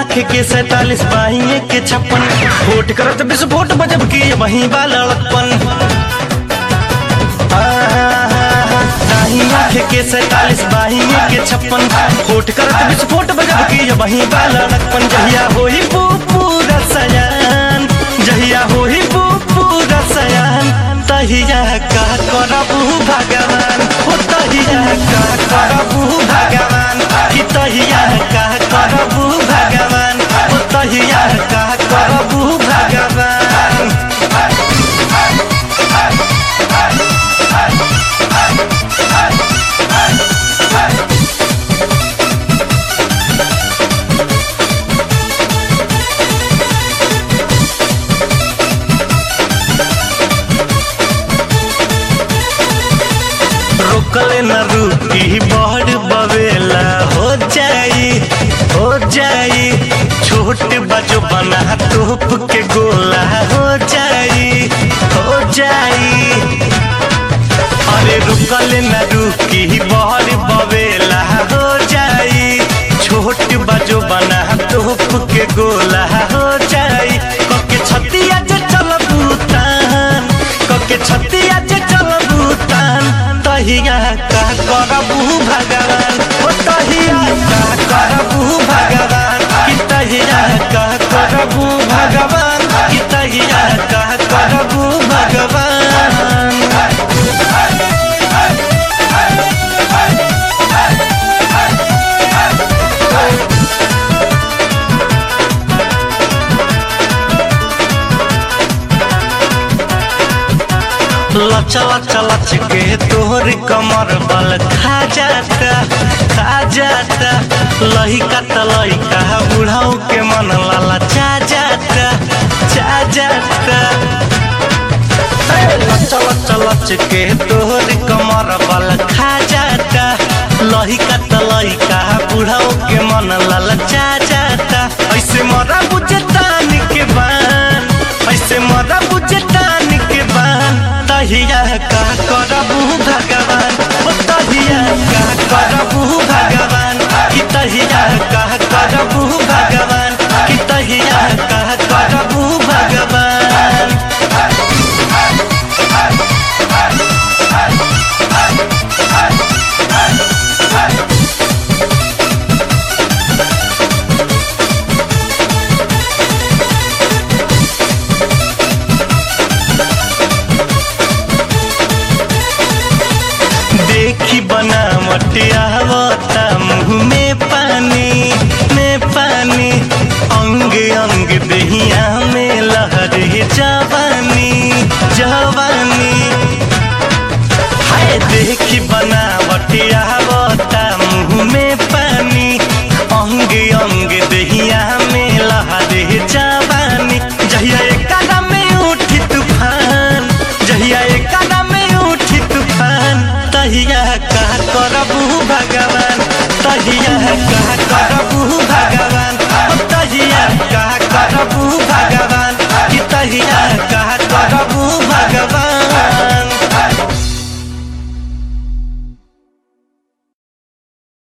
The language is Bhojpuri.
आँख के सैतालीस बाहिए के छप्पन वोट करत विस्फोट बजब की वही बा लड़कपन दाही आँख के सैतालीस बाहिए के छप्पन वोट करत विस्फोट बजब की वही बा लड़कपन जहिया होई पूरा सयान जहिया होई पूरा सयान तहिया का करबू भगवान हो तहिया का करबू भगवान कि तहिया का करबू भगवान हो तहिया का करबू भगवान रोकले न रुकी बड़ बवेला हो जाई हो जाई छोट बजो बना तोप के गोला हो जाई हो जाई अरे रुकले न रुकी बड़ बवेला हो जाई छोट बजो बना तोप के गोला हो जाई कके छतिया जे चल भूतान कके छतिया जे चल भूतान तहिया का करबू भगवान ओ तहिया का करबू भगवान कि तहिया का करबू भगवान कि तहिया का करबू भगवान लचा लचा लच के तोहर कमर बल खा जाता खा जाता लहिका त लहिका बुढ़ाऊ के मन लाला चा जाता चा जाता लचा लचा लच के तोहर कमर बल खा जाता लहिका त लहिका बुढ़ाऊ के मन लाला चा जाता ऐसे मरा बुझे तान के बान ऐसे मरा बुझे तान के बान तहिया का करबू भगवान ओ तहिया का करबू भगवान कि तहिया का करबू भगवान कि तहिया का करबू भगवान देखी बनावट आवता मुँह में पानी में पानी अंग अंग दहिया में लहरे जवानी जवानी हाय देखी बनावट आवता मुँह में पानी अंग अंग दहिया में लहरे जवानी जहिया एक कदम में उठी तूफान जहिया एक कदम में उठी तूफान तहिया का करबू भगवान तहिया का करबू भगवान तहिया का करबू भगवान